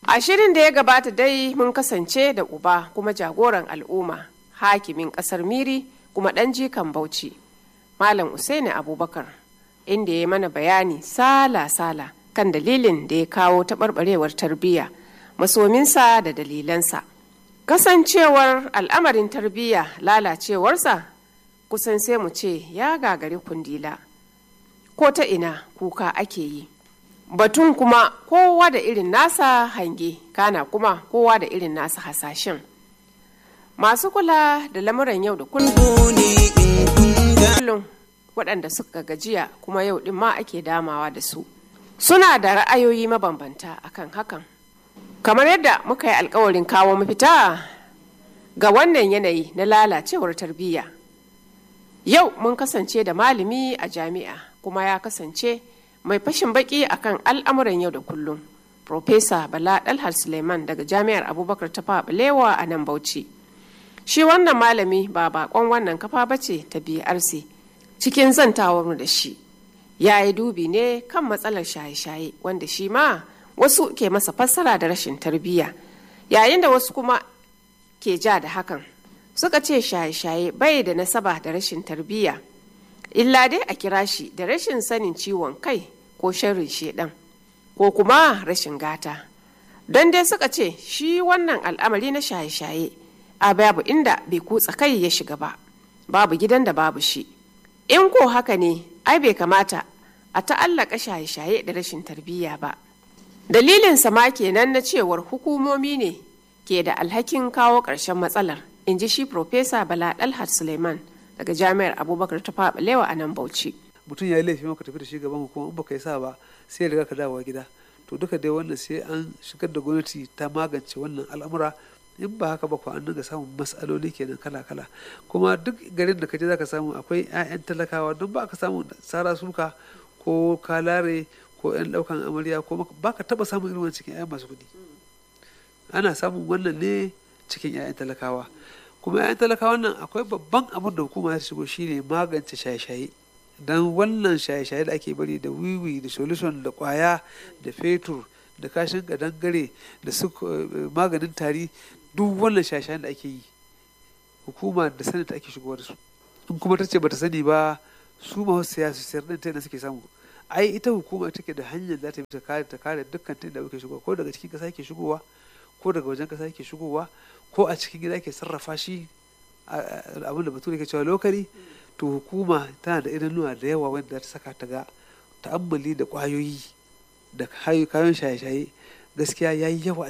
A shirin da ya gabata dai mun kasance da uba kuma jagoran al'umma hakimin ƙasar Miri kuma ɗan jikan Bauchi. Malam Usaini Abubakar inda ya mana bayani sala-sala kan dalilin da ya kawo taɓarɓarewar tarbiyya masominsa da dalilansa. Kasancewar al'amarin tarbiyya lalacewarsa kusan sai mu ce ya gagari kundila. Ko ta ina kuka ake yi. Batun kuma kowa da irin nasa hange, kana kuma kowa da irin nasa hasashen. Masu kula da lamuran yau da kullum waɗanda suka gajiya kuma yau ɗin ma ake damawa da su. Suna da ra'ayoyi mabambanta akan hakan. Kamar yadda muka yi alkawarin kawo mafita ga wannan yanayi na lalacewar tarbiyya. Yau mun kasance da malami a jami'a kuma ya kasance mai fashin baki akan al'amuran yau da kullum. Profesa Bala Dalhar Suleiman daga Jami'ar Abubakar ta Balewa a nan Bauchi. Shi wannan malami ba bakon wannan kafa bace ta BRC cikin zantawar da shi. Ya yi dubi ne kan matsalar shaye-shaye wanda shi ma wasu ke masa fassara da rashin tarbiyya yayin da wasu kuma ke ja da hakan. Suka ce shaye-shaye bai da nasaba da rashin tarbiyya. Illa dai a kira shi da rashin sanin ciwon kai ko sharrin shedan. ko kuma rashin gata don dai suka ce shi wannan al'amari na shaye-shaye a babu inda bai kutsa kai ya shiga ba babu gidan da babu shi in ko haka ne ai bai kamata a ta'allaka shaye-shaye da rashin tarbiyya ba dalilin sama kenan na cewar hukumomi ne ke da alhakin kawo ƙarshen matsalar in ji shi Profesa bala dalhat suleiman daga jami'ar abubakar ta faɓalewa a nan bauchi mutum ya yi laifi maka tafi da shi gaban hukuma in baka yi sa ba sai riga ka dawowa gida to duka dai wannan sai an shigar da gwamnati ta magance wannan al'amura in ba haka ba ko an dinga samun matsaloli kenan kala kala kuma duk garin da ka je zaka samu akwai 'ya'yan talakawa don ba ka samu sara suka ko kalare ko 'yan daukan amarya ko ba ka taba samun irin cikin 'ya'yan masu kuɗi ana samun wannan ne cikin 'ya'yan talakawa kuma 'ya'yan talakawa nan akwai babban abin da hukuma ta shigo shine magance shaye-shaye don wannan shaye-shaye da ake bari da wiwi da solution da kwaya da fetur da kashin kadangare da su maganin tari duk wannan shaye-shayen da ake yi hukuma da sanin ta ake shigowa da su in kuma ta ce bata sani ba su ma siya su sayar din ta suke samu ai ita hukuma take da hanyar za ta bi ta kare ta kare dukkan ta da ake shigowa ko daga cikin kasa ke shigowa ko daga wajen kasa ke shigowa ko a cikin gida ke sarrafa shi abin da bature ke cewa lokari to hukuma tana da idanuwa da yawa wanda ta saka ta ga ta'ammali da kwayoyi da kayan shaye-shaye gaskiya ya yi yawa